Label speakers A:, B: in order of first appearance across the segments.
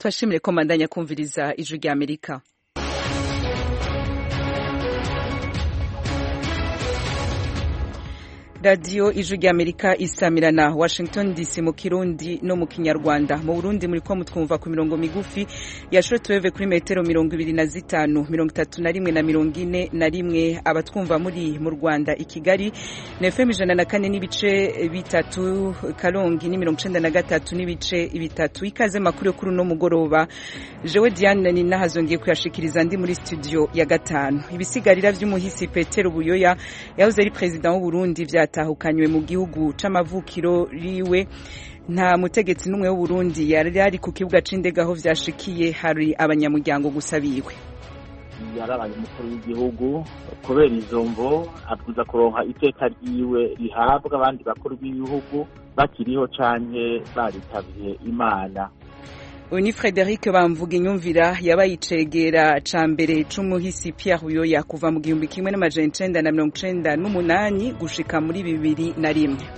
A: twashimire ko mandanya kumviriza ijwi rya amerika radiyo ijwi rya amerika isamirana washington dc mu kirundi no mu kinyarwanda mu burundi muri ko mutwumva ku mirongo migufi ya shortwave kuri metero mirongo ibiri na zitanu mirongo itatu na rimwe na mirongo ine na rimwe abatwumva muri mu rwanda i kigali na fm ijana na kane n'ibice bitatu karongi ni mirongo icenda na gatatu n'ibice bitatu ikaze makuru yo kuri uno mugoroba jewe diane ni nahazongeye kuyashikiriza ndi muri studio ya gatanu ibisigarira vy'umuhisi petero buyoya yahoze ari perezida w'uburundi vya yatahukanywe mu gihugu c'amavukiro riwe nta mutegetsi n'umwe w'uburundi yari ari ku kibuga c'indege aho vyashikiye hari abanyamuryango gusa biwe
B: yarabaye umukuru w'igihugu kubera izo mvo abwiza kuronka iteka ryiwe rihabwa abandi bakuru b'ibihugu bakiriho canke baritabiye imana
A: uyu ni frederic bamvuga inyumvira yabaye icegera ca mbere c'umuhisi pierre buyoya kuva mu gihumbi kimwe n'amajana icenda na mirongo icenda n'umunani gushika muri bibiri na rimwe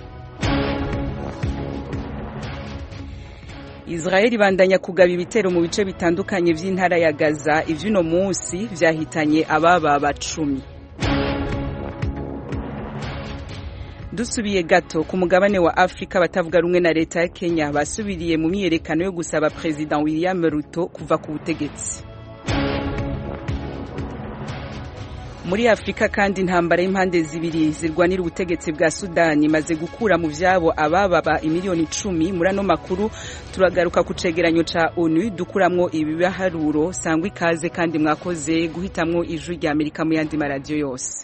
A: israel ibandanya kugaba ibitero mu bice bitandukanye vy'intara ya gaza ivy'uno munsi vyahitanye ababa bacumi dusubiye gato ku mugabane wa afurika batavuga rumwe na leta ya kenya basubiriye mu myiyerekano yo gusaba perezida william ruto kuva ku butegetsi muri afurika kandi intambara y'impande zibiri zirwanira ubutegetsi bwa sudani imaze gukura mu vyabo abababa imiliyoni icumi muri ano makuru turagaruka ku cegeranyo ca onu dukuramwo ibibaharuro sangwa ikaze kandi mwakoze guhitamwo ijwi rya amerika mu yandi maradiyo yose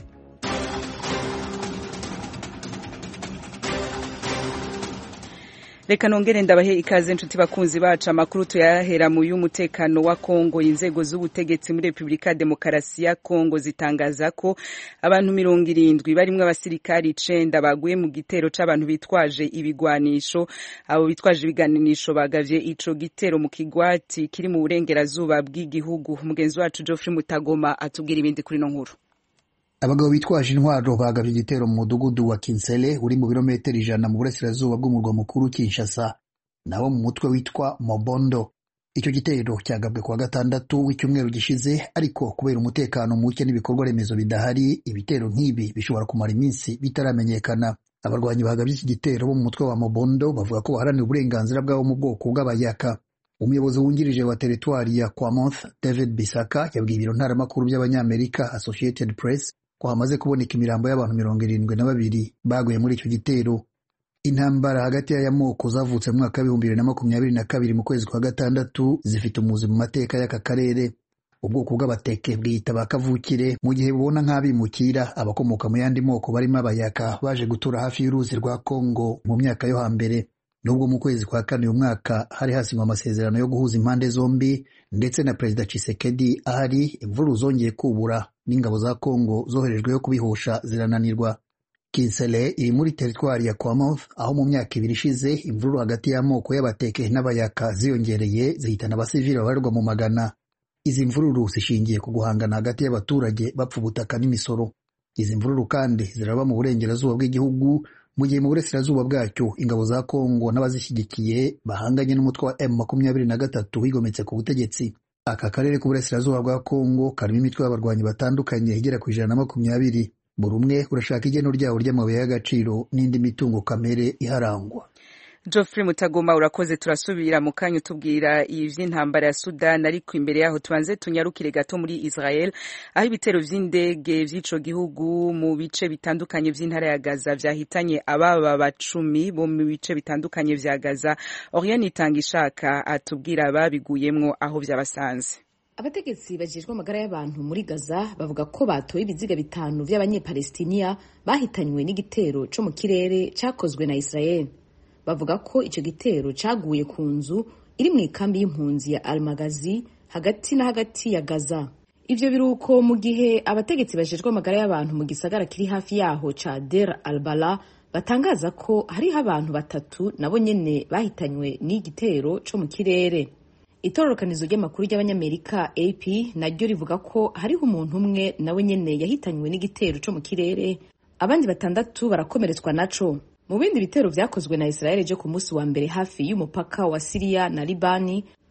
A: reka nongere ndabahe ikaze inshuti bakunzi bacu amakuru tuyahera mu y'umutekano wa Kongo inzego z'ubutegetsi muri Republika ya Demokarasi ya Kongo zitangaza ko abantu mirongo irindwi barimwo abasirikari icenda baguye mu gitero c'abantu bitwaje ibigwanisho abo bitwaje ibiganisho bagavye ico gitero mu kigwati kiri mu burengerazuba bw'igihugu mugenzi wacu Geoffrey Mutagoma atubwira ibindi kuri no nkuru
C: abagabo bitwaje intwaro bagavye igitero mu mudugudu wa Kinsele uri mu birometero ijana mu burasirazuba bw'umurwa mukuru Kinshasa nawo mu mutwe witwa Mobondo icyo gitero cyagabwe kuwa gatandatu w'icyumweru gishize ariko kubera umutekano muke n'ibikorwa remezo bidahari ibitero nk'ibi bishobora kumara iminsi bitaramenyekana abarwanyi bagabye iki gitero bo mu mutwe wa Mobondo bavuga ko baharanira uburenganzira bwabo mu bwoko bw'abayaka umuyobozi wungirije wa teritwari ya Kwamoth David Bisaka yabwiye ibiro ntaramakuru by'abanyamerika Associated Press ko hamaze kuboneka imirambo y'abantu mirongo irindwi na babiri baguye muri icyo gitero intambara hagati y'amoko zavutse mu mwaka w'ibihumbi bibiri na makumyabiri na kabiri mu kwezi kwa gatandatu zifite umuzi mu mateka y'aka karere ubwoko bw'abateke bwiyita ba kavukire mu gihe bubona nk'abimukira abakomoka mu yandi moko barimo abayaka baje gutura hafi y'uruzi rwa kongo mu myaka yo hambere nubwo mu kwezi kwa kane uyu mwaka hari hasinywe amasezerano yo guhuza impande zombi ndetse na perezida Tshisekedi ahari imvururu zongeye kubura n'ingabo za Kongo zoherejweyo kubihosha zirananirwa Kinsele iri muri teritwari ya Kwamoth aho mu myaka ibiri ishize imvururu hagati y'amoko y'abateke n'abayaka ziyongereye zihitana abasivili babarirwa mu magana izi mvururu zishingiye ku guhangana hagati y'abaturage bapfa ubutaka n'imisoro izi mvururu kandi ziraba mu burengerazuba bw'igihugu mu gihe mu burasirazuba bwacyo ingabo za Kongo n'abazishyigikiye bahanganye n'umutwe wa M makumyabiri na gatatu wigometse ku butegetsi aka karere k'uburasirazuba bwa Kongo karimo imitwe y'abarwanyi batandukanye igera ku ijana na makumyabiri buri umwe urashaka igeno ryawo ry'amabuye y'agaciro n'indi mitungo kamere iharangwa
A: Geoffrey Mutagoma urakoze turasubira mu kanya utubwira ivy'intambara ya Sudan ariko imbere yaho tubanze tunyarukire gato muri Israel aho ibitero vy'indege vy'ico gihugu mu bice bitandukanye vy'intara ya Gaza vyahitanye ababa bacumi bo mu bice bitandukanye vya Gaza Oriane Itangishaka atubwira babiguyemwo aho vyabasanze
D: abategetsi bajejwe amagara y'abantu muri gaza bavuga ko batoye ibiziga bitanu vy'abanyepalestiniya bahitanywe n'igitero co mu kirere cakozwe na israel bavuga ko ico gitero caguye ku nzu iri mu ikambi y'impunzi ya almagazi hagati na hagati ya gaza ivyo biruko mu gihe abategetsi bajejwe amagara y'abantu mu gisagara kiri hafi yaho ca der albala batangaza ko hariho abantu batatu nabo nyene bahitanywe n'igitero co mu kirere itororokanizo ry'amakuru ry'abanyamerika ap naryo rivuga ko hariho umuntu umwe nawe nyene yahitanywe n'igitero co mu kirere abandi batandatu barakomeretswa naco mu bindi bitero vyakozwe na israel vyo ku munsi wa mbere hafi y'umupaka wa siriya na libani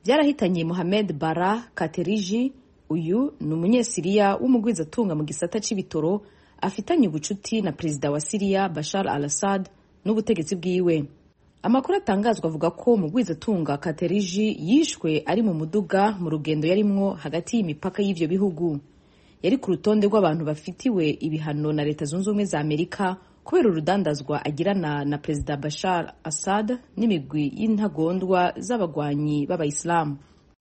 D: byarahitanye Mohamed Bara Kateriji uyu ni umunyesiriya w'umugwizatunga mu gisata c'ibitoro afitanye ubucuti na perezida wa Siriya Bashar al-Assad n'ubutegetsi bwiwe amakuru atangazwa avuga ko mugwizatunga Kateriji yishwe ari mu muduga mu rugendo yarimwo hagati y'imipaka y'ivyo bihugu yari ku rutonde rw'abantu bafitiwe ibihano na leta zunze ubumwe za amerika kubera urudandazwa agirana na perezida bashar assad n'imigwi y'intagondwa z'abagwanyi b'abayisilamu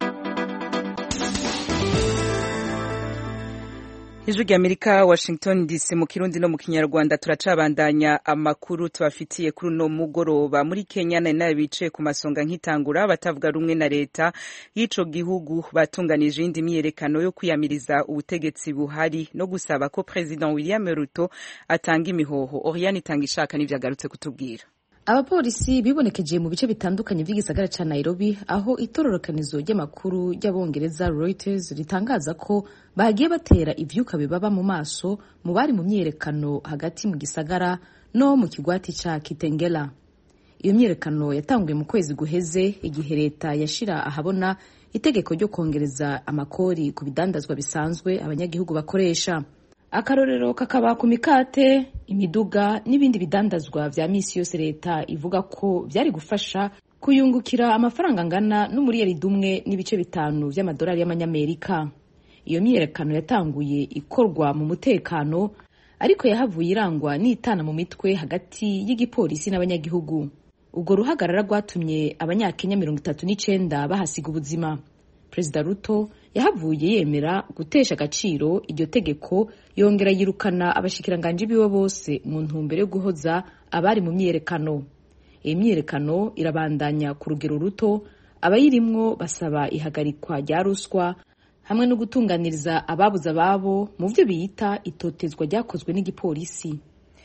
A: ijwi ry'amerika washington dc mu kirundi no mu kinyarwanda turacabandanya amakuru tubafitiye kuri uno mugoroba muri kenya nari nayo bicaye ku masonga nk'itangura batavuga rumwe na leta y'ico gihugu batunganije iyindi myiyerekano yo kwiyamiriza ubutegetsi buhari no gusaba ko president william ruto atanga imihoho oriane itanga ishaka n'ivyo agarutse kutubwira
D: abapolisi bibonekeje mu bice bitandukanye by'igisagara ca nairobi aho itororokanizo ry'amakuru ry'abongereza reuters ritangaza ko bagiye batera ivyuka bibaba mu maso mu bari mu myiyerekano hagati mu gisagara no mu kigwati ca kitengela iyo myiyerekano yatanguye mu kwezi guheze igihe leta yashira ahabona itegeko ryo kongereza amakori ku bidandazwa bisanzwe abanyagihugu bakoresha akarorero kakaba ku mikate imiduga n'ibindi bidandazwa vya misi yose leta ivuga ko vyari gufasha kuyungukira amafaranga angana n'umuriyaridi umwe n'ibice bitanu vy'amadolari y'amanyamerika iyo myiyerekano yatanguye ikorwa mu mutekano ariko yahavuye irangwa n'itana mu mitwe hagati y'igipolisi n'abanyagihugu ubwo ruhagarara rwatumye abanyakenya mirongo itatu n'icenda bahasiga ubuzima perezida ruto yahavuye yemera gutesha agaciro iryo tegeko yongera yirukana abashikiranganji biwe bose mu ntumbero yo guhoza abari mu myiyerekano iyi myiyerekano irabandanya ku rugero ruto abayirimwo basaba ihagarikwa rya ruswa hamwe no gutunganiriza ababuze ababo mu byo biyita itotezwa ryakozwe n'igipolisi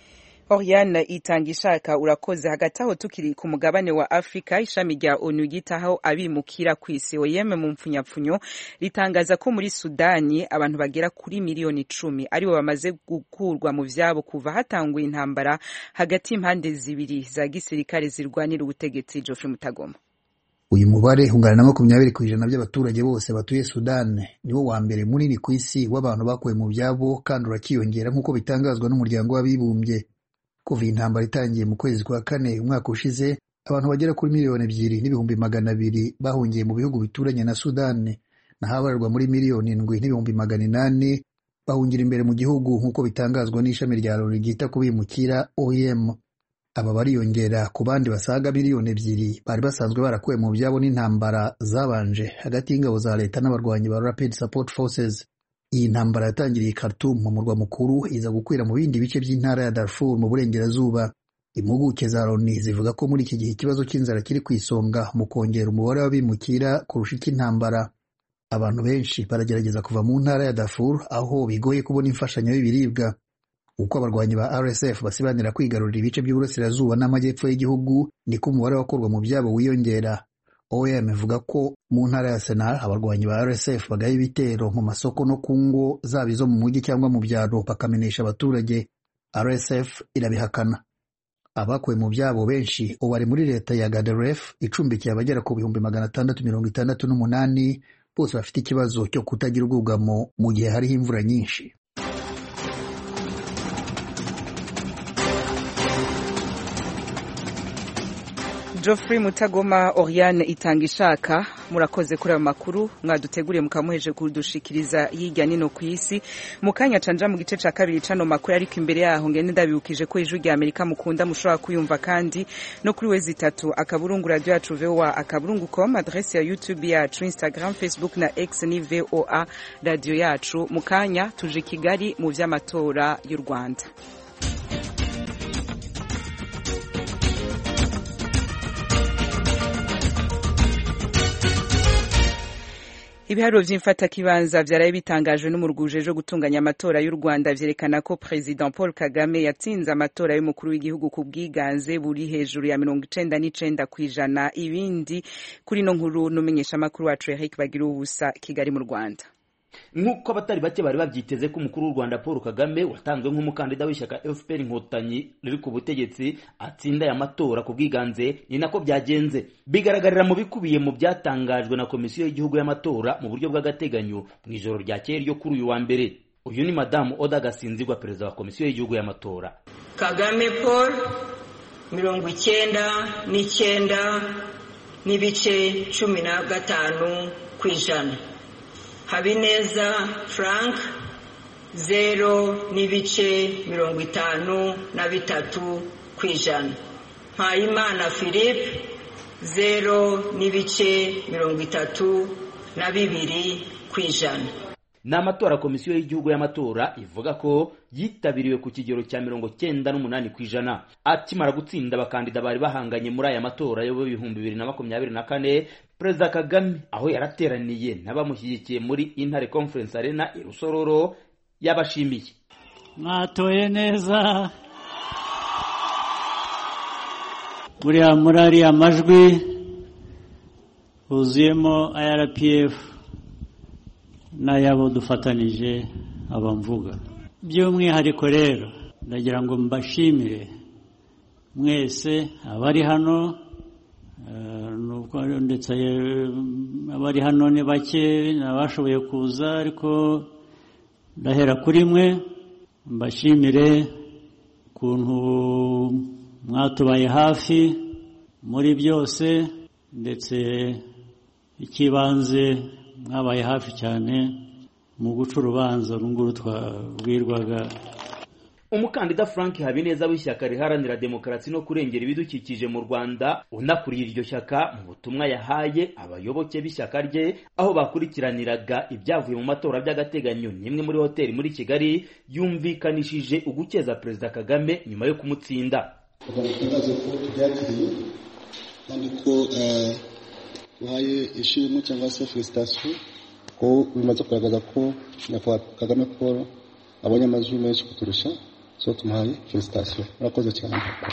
A: Oriane itanga ishaka urakoze hagati aho tukiri ku mugabane wa Afrika ishami rya ONU ryitaho abimukira ku isi OIM mu mpfunyapfunyo ritangaza ko muri Sudani abantu bagera kuri miliyoni icumi aribo bamaze gukurwa mu vyabo kuva hatanguye intambara hagati y'impande zibiri za gisirikare zirwanira ubutegetsi Geoffrey Mutagoma
C: uyu mubare ungana na makumyabiri ku ijana by'abaturage bose batuye Sudan niwo wa mbere munini ku isi w'abantu bakuwe mu byabo kandi urakiyongera nk'uko bitangazwa n'umuryango w'abibumbye kuva iyi ntambara itangiye mu kwezi kwa kane umwaka ushize abantu bagera kuri miliyoni ebyiri n'ibihumbi magana abiri bahungiye mu bihugu bituranye na Sudani naho abarerwa muri miliyoni indwi n'ibihumbi magana inani bahungira imbere mu gihugu nk'uko bitangazwa n'ishami rya loni ryita ku bimukira OIM aba bariyongera ku bandi basaga miliyoni ebyiri bari basanzwe barakuwe mu byabo n'intambara zabanje hagati y'ingabo za leta n'abarwanyi ba Rapid Support Forces iyi ntambara yatangiriye Khartoum mu murwa mukuru iza gukwira mu bindi bice by'intara ya Darfur mu burengerazuba impuguke za Loni zivuga ko muri iki gihe ikibazo cy'inzara kiri ku isonga mu kongera umubare w'abimukira kurusha icy'intambara abantu benshi baragerageza kuva mu ntara ya Darfur aho bigoye kubona imfashanyo y'ibiribwa uko abarwanyi ba RSF basibanira kwigarurira ibice by'uburasirazuba n'amajyepfo y'igihugu niko umubare wakorwa mu byabo wiyongera OEM ivuga ko mu ntara ya Senal abarwanyi ba RSF bagaye ibitero mu masoko no ku ngo zaba izo mu mujyi cyangwa mu byaro bakamenesha abaturage RSF irabihakana abakuwe mu byabo benshi ubu bari muri leta ya Gadaref icumbikiye abagera ku bihumbi magana atandatu mirongo itandatu n'umunani bose bafite ikibazo cyo kutagira ubwugamo mu gihe hariho imvura nyinshi
A: Geoffrey Mutagoma Oriane itanga ishaka murakoze kuri ayo makuru mwaduteguriye mukamuheje kudushikiriza yijya nino ku isi mu kanya canja mu gice ca kabiri cano makuru ariko imbere yaho ngende ndabibukije ko ijwi rya Amerika mukunda mushobora kuyumva kandi no kuri wezi itatu akaburungu radio yacu VOA akaburungu com adresse ya YouTube yacu Instagram Facebook na X ni VOA radio yacu mu kanya tuje Kigali mu vy'amatora y'u Rwanda ibiharuro vy'imfatakibanza vyaraye bitangajwe n'umuruguje jo gutunganya amatora y'u Rwanda vyerekana ko President Paul Kagame yatsinze amatora y'umukuru w'igihugu ku bwiganze buri hejuru ya mirongo icenda n'icenda kw'ijana ibindi kuri no nkuru n'umenyesha makuru wacu Eric Bagira ubusa Kigali mu Rwanda
E: nk'uko abatari bake bari babyiteze ko umukuru w'u rwanda paul kagame watanzwe nk'umukandida w'ishyaka fpr inkotanyi riri ku butegetsi atsinda aya matora ku bwiganze ni nako byagenze bigaragarira mu bikubiye mu byatangajwe na komisiyo y'igihugu y'amatora mu buryo bw'agateganyo mu ijoro ryakeye ryo kuri uyu wa mbere uyu ni madamu oda gasinzigwa perezida wa komisiyo y'igihugu y'amatora
F: kagame paul mirongo icyenda n'icyenda n'ibice cumi na gatanu ku ijana habineza frank zero n'ibice mirongo itanu na bitatu ku ijana mpayimana philippe zero n'ibice mirongo itatu na bibiri ku ijana
E: ni amatora komisiyo y'igihugu y'amatora ivuga ko yitabiriwe ku kigero cya mirongo cyenda n'umunani ku ijana akimara gutsinda abakandida bari bahanganye muri aya matora yo ibihumbi bibiri na makumyabiri na kane perezida kagame aho yarateraniye n'abamushyigikiye muri intare conference arena i rusororo yabashimiye
G: mwatoye neza buriya muri ariya majwi huzuyemo irpf n'ayabo dufatanije abamvuga by'umwihariko rero ndagira ngo mbashimire mwese abari hano ndetse abari hano ni bake n'abashoboye kuza ariko ndahera kuri mwe mbashimire ukuntu mwatubaye hafi muri byose ndetse icy'ibanze mwabaye hafi cyane mu guca urubanza runguru twabwirwaga
E: umukandida frank habineza w'ishyaka riharanira demokarasi no kurengera ibidukikije mu rwanda unakuriye iryo shyaka mu butumwa yahaye abayoboke b'ishyaka rye aho bakurikiraniraga ibyavuye mu matora by'agateganyo n'imwe muri hoteli muri kigali yumvikanishije ugukeza perezida kagame nyuma yo kumutsinda
H: tugaragaza ko tubyakiriye kandi ko uhaye ishimwe cyangwa se felicitasiyo ko bimaze kugaragaza ko nyakubahwa kagame paul abonye amajwi menshi kuturusha so tumuhaye felicitasiyo murakoze cyane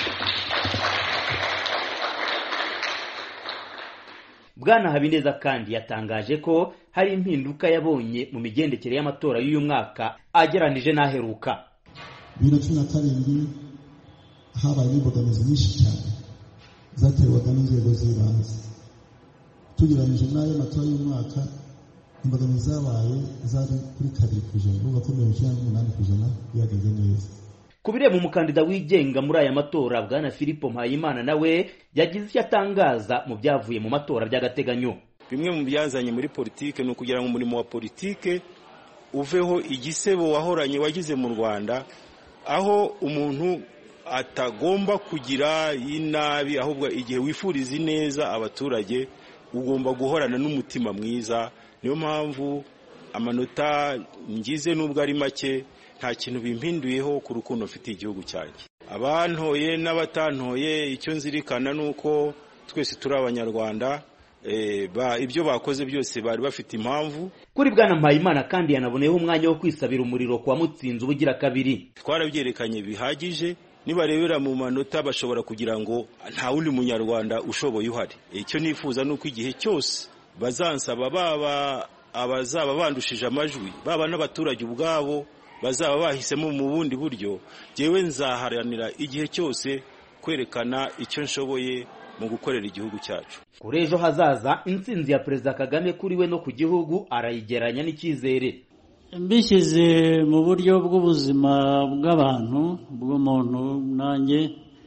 E: bwana habineza kandi yatangaje ko hari impinduka yabonye mu migendekere y'amatora y'uyu mwaka ageranije n'aheruka
I: bibiri na cumi na karindwi habaye imbogamizi nyinshi cyane zaterwaga n'inzego z'ibanze tugereranyije n'ayo matora y'umwaka imbogamizi zabaye zari kuri kabiri ku ijana uvuga ko mirongo icyenda n'umunani ku ijana bihagaze neza
E: ku bireba umukandida wigenga muri aya matora bwana filipo mpayimana nawe yagize icyo atangaza mu byavuye mu matora by'agateganyo
J: bimwe mu byazanye muri politike ni ukugira ngo umurimo wa politike uveho igisebo wahoranye wagize mu rwanda aho umuntu atagomba kugira inabi ahubwo igihe wifuriza ineza abaturage ugomba guhorana n'umutima mwiza niyo mpamvu amanota ngize n'ubwo ari make nta kintu bimpinduyeho ku rukundo mfitiye igihugu cyanjye abantoye n'abatantoye icyo nzirikana ni uko twese turi abanyarwanda ibyo bakoze byose bari bafite impamvu
E: kuri bwana mpayimana kandi yanaboneyeho umwanya wo kwisabira umuriro kwa mutsinzi ubugira kabiri
J: twarabyerekanye bihagije nibarebera mu manota bashobora kugira ngo nta wundi munyarwanda ushoboye uhari icyo nifuza ni uko igihe cyose bazansaba baba abazaba bandushije amajwi baba n'abaturage ubwabo bazaba bahisemo mu bundi buryo ngewe nzaharanira igihe cyose kwerekana icyo nshoboye mu gukorera igihugu cyacu
E: kuri ejo hazaza intsinzi ya perezida kagame kuri we no ku gihugu arayigeranya n'icyizere
G: mbishyize mu buryo bw'ubuzima bw'abantu bw'umuntu nanjye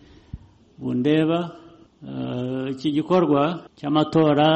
G: bundeba iki gikorwa cy'amatora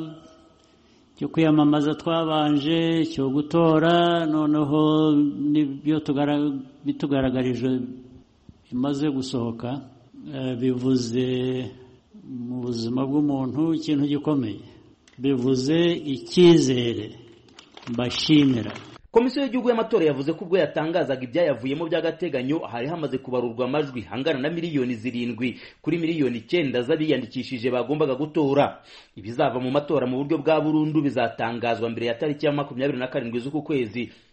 G: cyo kwiyamamaza twabanje cyo gutora noneho n'ibyo bitugaragarije bimaze gusohoka bivuze mu buzima bw'umuntu ikintu gikomeye bivuze icyizere mbashimira
E: komisiyo y'igihugu y'amatora yavuze ko ubwo yatangazaga ibyayavuyemo by'agateganyo hari hamaze kubarurwa amajwi hangana na miliyoni zirindwi kuri miliyoni icyenda z'abiyandikishije bagombaga gutora ibizava mu matora mu buryo bwa burundu bizatangazwa mbere ya tariki ya makumyabiri na karindwi z'uku kwezi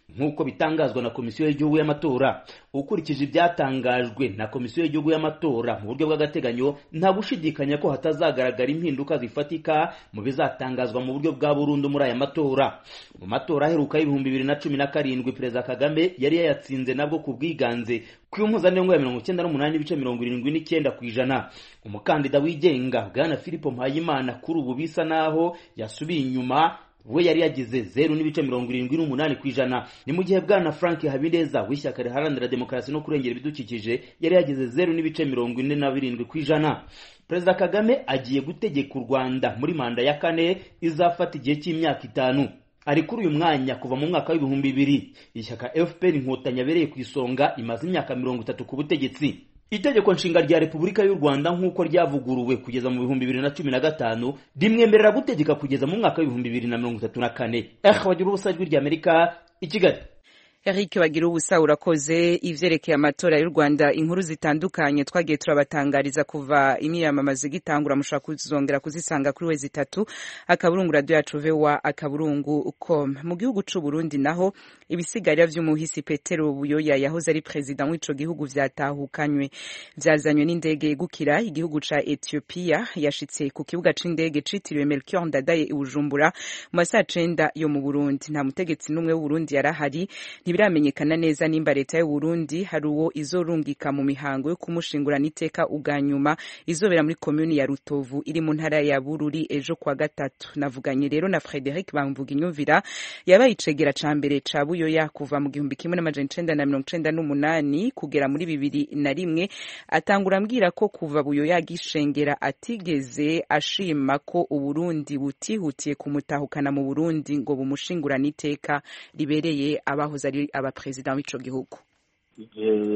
E: nk'uko bitangazwa na komisiyo y'igihugu y'amatora ukurikije ibyatangajwe na komisiyo y'igihugu y'amatora mu buryo bw'agateganyo nta gushidikanya ko hatazagaragara impinduka zifatika mu bizatangazwa mu buryo bwa burundu muri aya matora mu matora aheruka y'ibihumbi bibiri na cumi na karindwi perezida kagame yari yayatsinze nabwo ku bwiganze ku mpuzandengo ya mirongo icyenda n'umunani n'ibice mirongo irindwi n'icyenda ku ijana umukandida wigenga bwana filipo mpayimana kuri ubu bisa naho yasubiye inyuma we yari yagize zeru n'ibice mirongo irindwi n'umunani ku ijana ni mu gihe bwana frank habineza w'ishyaka riharanira demokarasi no kurengera ibidukikije yari yagize zeru n'ibice mirongo ine na birindwi ku ijana perezida kagame agiye gutegeka u rwanda muri manda ya kane izafata igihe cy'imyaka itanu ari kuri uyu mwanya kuva mu mwaka w'ibihumbi bibiri ishyaka fpr inkotanyi abereye ku isonga imaze imyaka mirongo itatu ku butegetsi itegeko nshinga rya repubulika y'u rwanda nk'uko ryavuguruwe kugeza mu bihumbi bibiri na cumi na gatanu rimwemerera gutegeka kugeza mu mwaka w'ibihumbi bibiri na mirongo itatu na kane eh bagira ubusa ijwi ry'amerika i kigali
A: Eric bagira ubusa urakoze ivyerekeye amatora y'u Rwanda inkuru zitandukanye twagiye turabatangariza kuva imyiyamamazo igitangura mushobora kuzongera kuzisanga kuri wezi itatu akaburungu radio yacu vewa akaburungu com mu gihugu c'u Burundi naho ibisigarira vy'umuhisi Petero Buyoya yahoze ari president w'ico gihugu vyatahukanywe vyazanywe n'indege yegukira igihugu ca Ethiopia yashitse ku kibuga c'indege citiriwe Melchior Ndadaye i Bujumbura mu masaha cenda yo mu Burundi nta mutegetsi n'umwe w'u Burundi yarahari ntibiramenyekana neza nimba leta y'u Burundi hari uwo izorungika mu mihango yo kumushingurana iteka ubwa nyuma izobera muri komuni ya Rutovu iri mu ntara ya Bururi ejo kwa gatatu navuganye rero na Frederic Bamvuga inyumvira yabaye icegera ca mbere ca Buyoya kuva mu gihumbi kimwe n'amajana icenda na mirongo icenda n'umunani kugera muri bibiri na rimwe atangura ambwira ko kuva Buyoya agishengera atigeze ashima ko Uburundi butihutiye kumutahukana mu Burundi ngo bumushingurane iteka ribereye abahoze ari abaperezida w'ico gihugu
B: igihe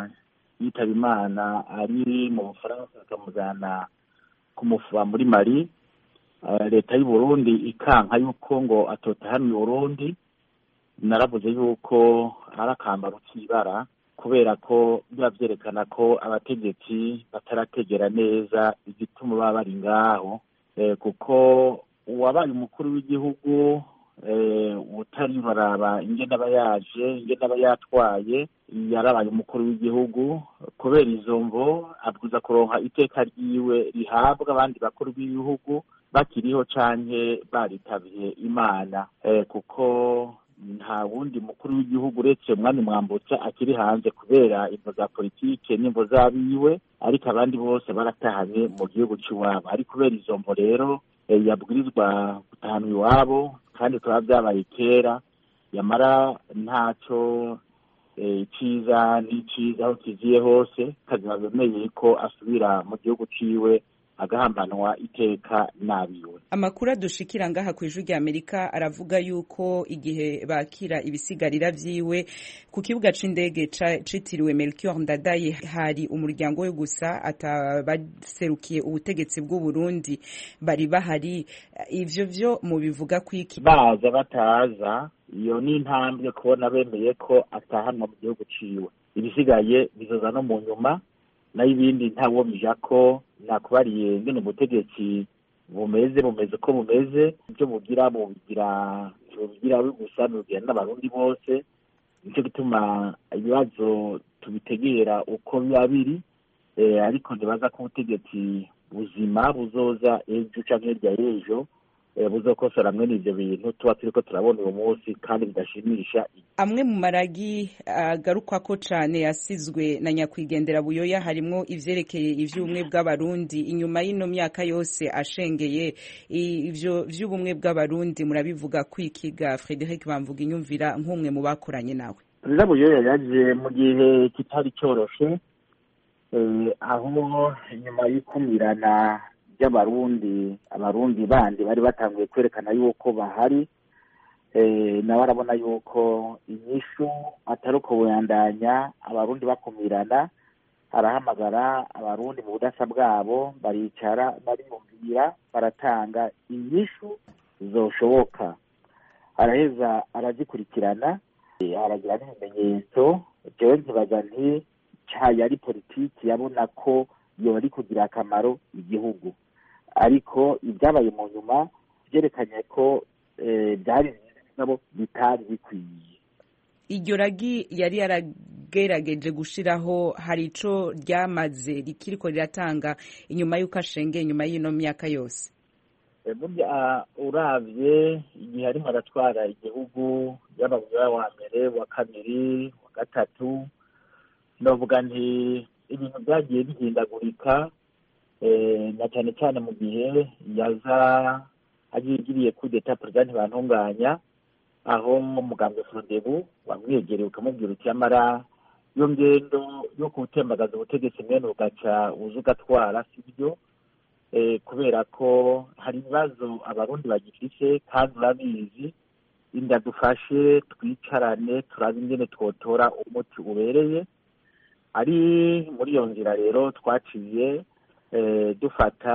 B: yitaba imana ari mu bufaransa akamujyana kumufuba muri mari leta y'u Burundi ikanka yuko ngo atotahanwe Burundi naravuze yuko ari akambaro k'ibara kubera ko biba byerekana ko abategetsi batarategera neza igituma baba bari ngaho kuko uwabaye umukuru w'igihugu utari baraba ingene aba yaje ingene aba yatwaye yarabaye umukuru w'igihugu kubera izo mvo abwiza kuronka iteka ryiwe rihabwa abandi bakuru b'ibihugu bakiriho canke baritabiye imana kuko nta wundi mukuru w'igihugu uretse umwami mwambutsa akiri hanze kubera imvo za politike n'imvo z'abiwe ariko abandi bose baratahanye mu gihugu cy'iwabo ari kubera izo mvo rero yabwirizwa gutahana iwabo kandi bikaba byabaye kera yamara ntacyo icyiza n'icyiza aho kigiye hose kazima bemeye ko asubira mu gihugu ciwe agahambanwa iteka nabiwe
A: amakuru adushikira ngaha ku ijwi ry'amerika aravuga yuko igihe bakira ibisigarira vyiwe ku kibuga c'indege citiriwe melchior ndadaye hari umuryango we gusa atabaserukiye ubutegetsi bw'u burundi bari bahari ivyo vyo mubivuga kwiki
B: baza bataza iyo ni intambwe kubona bemeye ko atahanwa mu gihugu ciwe ibisigaye bizoza no mu nyuma nayo ibindi ntawomija ko nakubariye ngene ubutegetsi bumeze bumeze uko bumeze ibyo bugira bubigira bubigira gusa bubigira n'abarundi bose nicyo gituma ibibazo tubitegera uko biba biri ariko ntibaza ko ubutegetsi buzima buzoza ejo canke hirya y'ejo buzokosora mwene ivyo bintu tuba turiko turabona uwo munsi kandi bidashimisha
A: amwe mu maragi agarukwako cane yasizwe na nyakwigendera buyoya harimwo ivyerekeye ivy'ubumwe bw'abarundi inyuma y'ino myaka yose ashengeye ivyo vy'ubumwe bw'abarundi murabivuga kwikiga Frederic Bamvuga inyumvira nk'umwe mu bakoranye nawe
B: perezida buyoya yaje mu gihe kitari coroshe aho inyuma y'ikumirana ry'abarundi abarundi bandi bari batanguye kwerekana yuko bahari nawe arabona yuko inyishu atari uko buyandanya abarundi bakumirana arahamagara abarundi mu budasa bwabo baricara bariyumvira baratanga inyishu zoshoboka araheza arazikurikirana aragira n'ibimenyetso jewe nkibaza nti cayo ari politiki yabona ko yoba ari kugira akamaro igihugu ariko ibyabaye mu nyuma byerekanye ko byari nabo bitari bikwiye
A: iryo ragi yari yaragerageje gushiraho hari ico ryamaze rikiriko riratanga inyuma y'uko ashengeye inyuma y'ino myaka yose
B: burya uravye igihe arimo aratwara igihugu yaba wa mbere wa kabiri wa gatatu novuga nti ibintu byagiye bihindagurika na cyane cyane mu gihe yaza agiriye kudeta perezida ntibantunganya aho umugambwe forodebu wamwegereye ukamubwira uti amara iyo ngendo yo gutembagaza ubutegetsi mwene ugaca uza ugatwara si byo kubera ko hari ibibazo abarundi bagifise kandi urabizi inda dufashe twicarane turabe ingene twotora umuti ubereye ari muri iyo nzira rero twaciye dufata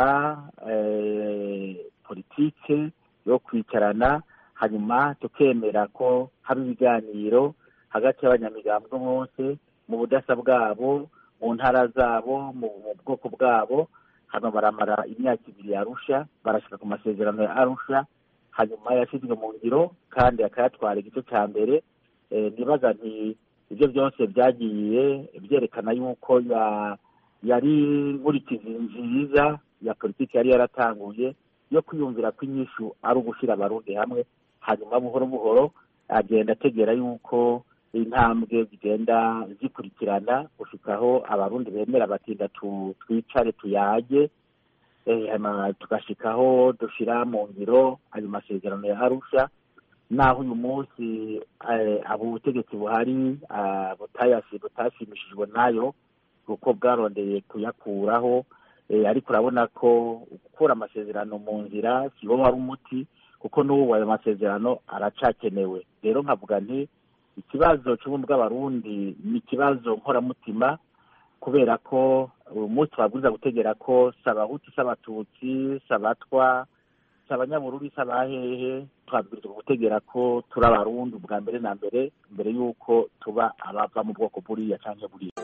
B: politike yo kwicarana hanyuma tukemera ko haba ibiganiro hagati y'abanyamigambwe bose mu budasa bwabo mu ntara zabo mu bwoko bwabo hano baramara imyaka ibiri yarusha barashyira ku masezerano ya arusha hanyuma yashyizwe mu ngiro kandi akayatwara igice cya mbere nibaza nti ibyo byose byagiye byerekana yuko yari nkurikizi nziza ya politiki yari yaratanguye yo kwiyumvira ko inyishu ari ugushyira abarundi hamwe hanyuma buhoro buhoro agenda ategera yuko intambwe zigenda zikurikirana gushikaho abarundi bemera batinda twicare tuyage tugashikaho dushyira mu ngiro ayo masezerano ya arusha naho uyu munsi abo ubutegetsi buhari butashimishijwe nayo kuko bwarondeye kuyakuraho ariko urabona ko gukura amasezerano mu nzira si wo wari umuti kuko n'ubu ayo masezerano aracakenewe rero nkavuga nti ikibazo cy'ubumwe bw'abarundi ni ikibazo nkoramutima kubera ko uyu munsi babwiza gutegera ko si abahutu si abatutsi si abatwa si abanyabururi si abahehe twabwirizwa gutegera ko turi abarundi bwa mbere na mbere mbere y'uko tuba abava mu bwoko buriya cyangwa buriya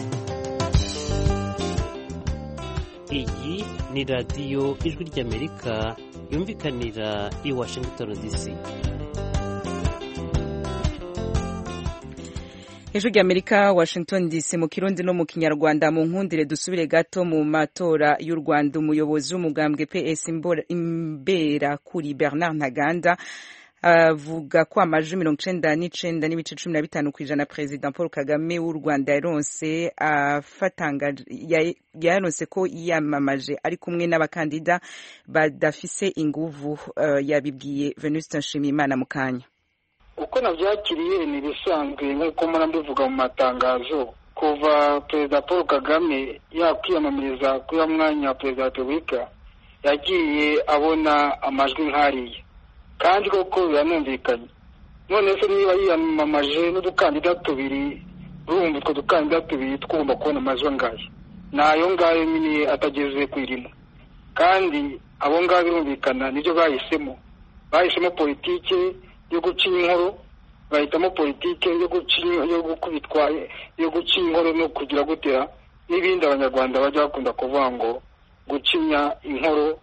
K: iyi ni radiyo ijwi ry'amerika yumvikanira i washington dc
A: ijwi ry'amerika washington dc mu kirundi no mu kinyarwanda mu nkundire dusubire gato mu matora y'u rwanda umuyobozi w'umugambwe ps imbera kuri bernard ntaganda avuga ko amajwi mirongo icenda n'icenda n'ibice cumi na bitanu ku ijana perezida paul kagame w'u rwanda yaronse yaronse ko yiyamamaje ari kumwe n'abakandida badafise inguvu yabibwiye venuste nshimiyimana mu kanya
L: uko nabyakiriye ni ibisanzwe nk'uko murabivuga mu matangazo kuva perezida paul kagame yakwiyamamariza kuri mwanya wa perezida wa repubulika yagiye abona amajwi nk'ariya kandi koko biranumvikanye none se niba yiyamamaje n'udukandida tubiri urumva utwo dukandida tubiri twumva kubona amajwi angahe ni ayo ngayo nyine atageze ku irimo kandi abo ngabo birumvikana nibyo bahisemo bahisemo politike yo guca inkoro bahitamo politike yo guca yo gukubitwa yo guca inkoro no kugira gutera n'ibindi abanyarwanda bajya bakunda kuvuga ngo gucinya inkoro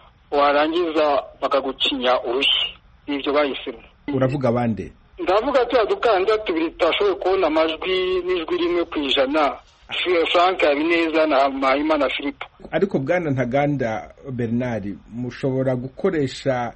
L: warangiza bakagucinya urushyi n'ibyo bahisemo
M: uravuga abandi
L: ndavuga tuya dukandida tubiri tutashoboye kubona amajwi n'ijwi rimwe ku ijana frank habineza na mpayimana philippe
M: ariko bwana ntaganda bernard mushobora gukoresha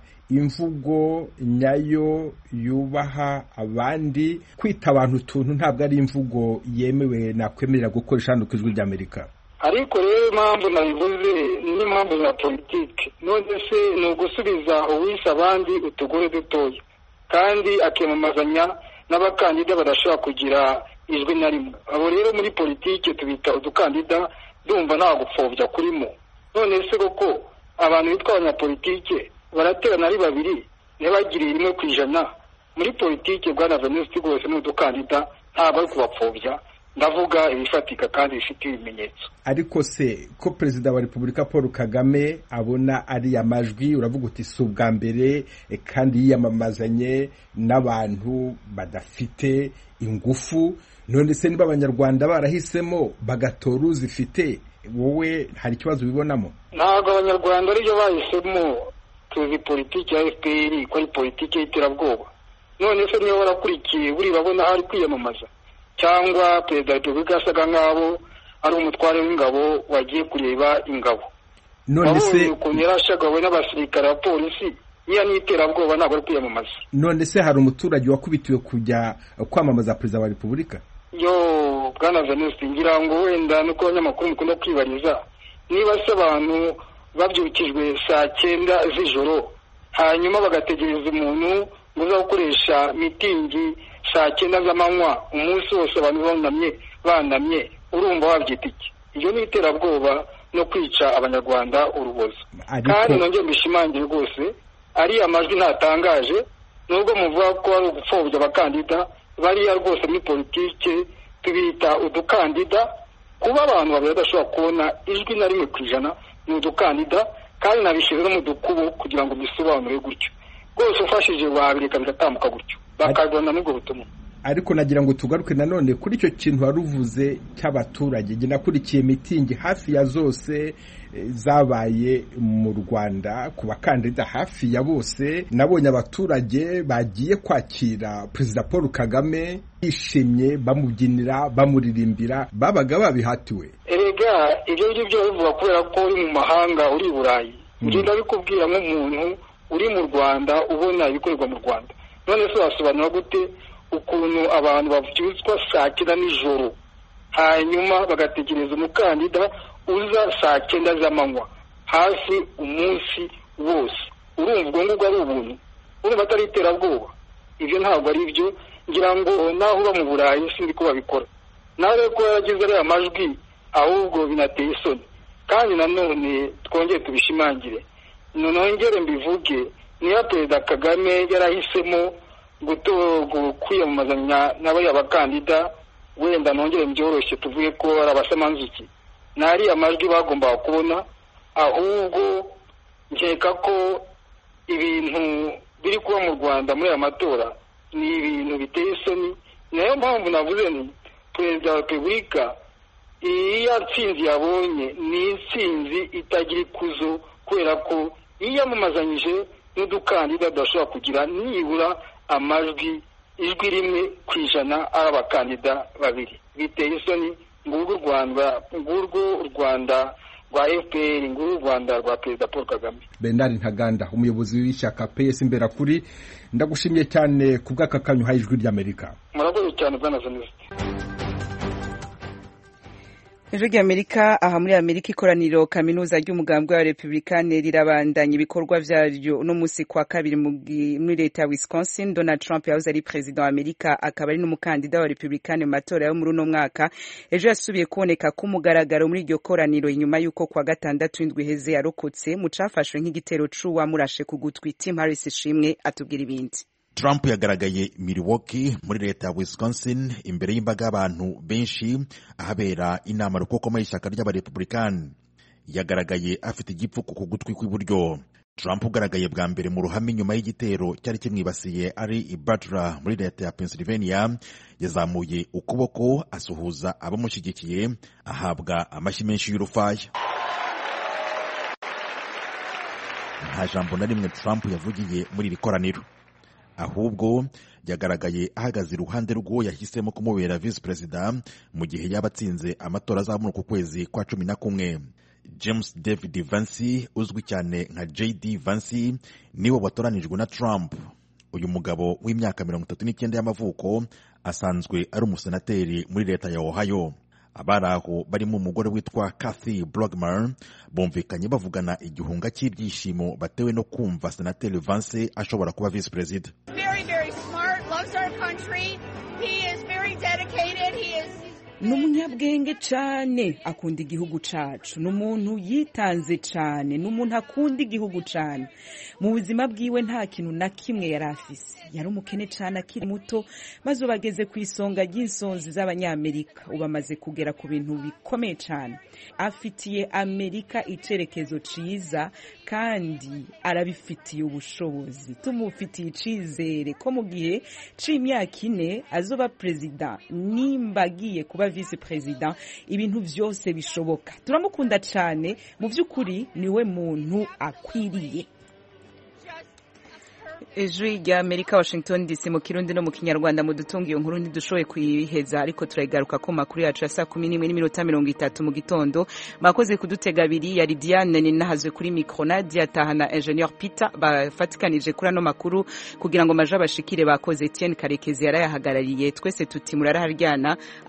M: imvugo nyayo yubaha abandi kwita abantu utuntu ntabwo ari imvugo yemewe nakwemerera gukoresha hano ku ijwi ry'amerika
L: ariko rero impamvu nabivuze n'impamvu za politiki none se ni ugusubiza uwise abandi utugore dutoya kandi akiyamamazanya n'abakandida badashobora kugira ijwi na rimwe abo rero muri politiki tubita udukandida ndumva nta gupfobya kurimo none se koko abantu bitwa abanyapolitike baraterana ari babiri ntibagire rimwe ku ijana muri politiki bwana venuste rwose ni udukandida ntabwo ari kubapfobya ndavuga ibifatika kandi bifite ibimenyetso
M: ariko se ko perezida wa repubulika paul kagame abona ariya majwi uravuga uti si ubwa mbere kandi yiyamamazanye n'abantu badafite ingufu none se niba abanyarwanda barahisemo bagatora uzifite wowe hari ikibazo ubibonamo
L: ntabwo abanyarwanda aribyo bahisemo tuzi politiki ya fpr ko ari politiki y'iterabwoba none se niba warakurikiye buri babona aho ari kwiyamamaza cyangwa perezida wa repubulika yasaga nk'aho ari umutware w'ingabo wagiye kureba ingabo
M: none se
L: wabonye ukuntu yari ashagawe n'abasirikare ba polisi niya n'iterabwoba ntabwo ari kwiyamamaza
M: none se hari umuturage wakubitiwe kujya kwamamaza perezida wa repubulika
L: yo bwana venuste ngira ngo wenda nuko abanyamakuru mukunda kwibariza niba se abantu babyukijwe saa cyenda z'ijoro hanyuma bagategereza umuntu ngo uza gukoresha mitingi saa cyenda z'amanywa umunsi wose abantu bunamye banamye urumva wabyita iki iyo ni iterabwoba no kwica abanyarwanda urubozo kandi nongeye mbishimangire rwose ariya majwi ntatangaje nubwo muvuga ko ari ugupfobya abakandida bariya rwose muri politike tubita udukandida kuba abantu babiri badashobora kubona ijwi na rimwe ku ijana ni udukandida kandi nabishyize no mu dukubo kugira ngo bisobanure gutyo rwose ufashije wabireka bigatambuka gutyo bakabona n'ubwo butumwa
M: ariko nagira ngo tugaruke nanone kuri icyo kintu wari uvuze cy'abaturage njye nakurikiye mitingi hafi ya zose zabaye mu rwanda ku bakandida hafi ya bose nabonye abaturage bagiye kwakira perezida paul kagame bishimye bamubyinira bamuririmbira babaga babihatiwe
L: erega ibyo ngibyo bivuga kubera ko uri mu mahanga uri i burayi ngenda bikubwira nk'umuntu uri mu rwanda ubona ibikorerwa mu rwanda none se wasobanura gute ukuntu abantu babyutswa saa cyenda nijoro hanyuma bagategereza umukandida uza saa cyenda z'amanywa hafi umunsi wose urumva ubwo ngubwo ari ubuntu urumva atari iterabwoba ibyo ntabwo ari byo ngira ngo naho uba mu burayi sinzi ko babikora nawe ko yaragize ariya majwi ahubwo binateye isoni kandi nanone twongere tubishimangire nongere mbivuge niba perezida kagame yarahisemo kwiyamamazanya n'abariya bakandida wenda nongere byoroshye tuvuge ko ari abasamanzuki ntariya majwi bagombaga kubona ahubwo nkeka ko ibintu biri kuba mu rwanda muri aya matora ni ibintu biteye isoni nayo mpamvu navuze ni perezida wa repubulika iyo nsinzi yabonye ni insinzi itagira ikuzo kubera ko yiyamamazanyije n'udukandida tudashobora kugira nibura amajwi ijwi rimwe ku ijana ari abakandida babiri biteye isoni ngurwo u rwanda ngurwo u rwanda rwa fpr ngurwo u rwanda rwa perezida paul kagame
M: bernard ntaganda umuyobozi w'ishyaka ps imbera kuri ndagushimiye cyane ku bw'aka kanyu uhaye ijwi ry'amerika
L: murakoze cyane bwana zaniste
A: ijwi ry'amerika aha muri amerika ikoraniro kaminuza ry'umugambwe wa republikane rirabandanya ibikorwa vyaryo uno musi kwa kabiri muri leta ya wisconsin donald trump yahoze ari perezida wa amerika akaba ari n'umukandida wa republikane mu matora yo muri uno mwaka ejo yasubiye kuboneka ku mugaragaro muri iryo koraniro inyuma y'uko kwa gatandatu indwi iheze yarokotse mu cafashwe nk'igitero c'uwamurashe ku gutwi tim harris ishimwe atubwira ibindi
N: Trump yagaragaye Milwaukee muri leta ya Wisconsin imbere y'imbaga y'abantu benshi ahabera inama rukokoma y'ishyaka ry'abarepublikani yagaragaye afite igipfuko ku gutwi kw'iburyo Trump ugaragaye bwa mbere mu ruhame nyuma y'igitero cyari kimwibasiye ari i Butler muri leta ya Pennsylvania yazamuye ukuboko asuhuza abamushyigikiye ahabwa amashyi menshi y'urufaya nta jambo na rimwe Trump yavugiye muri iri koraniro ahubwo yagaragaye ahagaze iruhande rw'uwo yahisemo kumubera visi perezida mu gihe yaba atsinze amatora azamura ku kwezi kwa cumi na kumwe james david vansi uzwi cyane nka jd vansi niwe watoranijwe na trump uyu mugabo w'imyaka mirongo itatu n'icyenda y'amavuko asanzwe ari umusenateri muri leta ya ohio abari aho barimo umugore witwa Kathy Brogmer bumvikanye bavugana igihunga cy'ibyishimo batewe no kumva senateri Vance ashobora kuba visi perezida
A: ni umunyabwenge cyane akunda igihugu cyacu ni umuntu yitanze cyane ni umuntu akunda igihugu cyane mu buzima bwiwe nta kintu na kimwe yari afise yari umukene cyane akiri muto maze ubu ageze ku isonga ry'insonzi z'abanyamerika ubu amaze kugera ku bintu bikomeye cyane afitiye amerika icyerekezo cyiza kandi arabifitiye ubushobozi tumufitiye icyizere ko mu gihe cy'imyaka ine azoba perezida nimba agiye kuba visi perezida ibintu byose bishoboka turamukunda cyane mu by'ukuri niwe muntu akwiriye ijwi rya amerika washington dc mu kirundi no mu kinyarwanda mu dutunga iyo nkuru ntidushoboye kuyiheza ariko turayigaruka ko makuru yacu ya saa kumi n'imwe n'iminota mirongo itatu mu gitondo mwakoze kudutega abiri yari diane ninahazwe kuri mikro nadia taha na ingenieur peter bafatikanije kuri ano makuru kugira ngo maje abashikire bakoze etienne karekezi yarayahagarariye twese tuti muraraharyana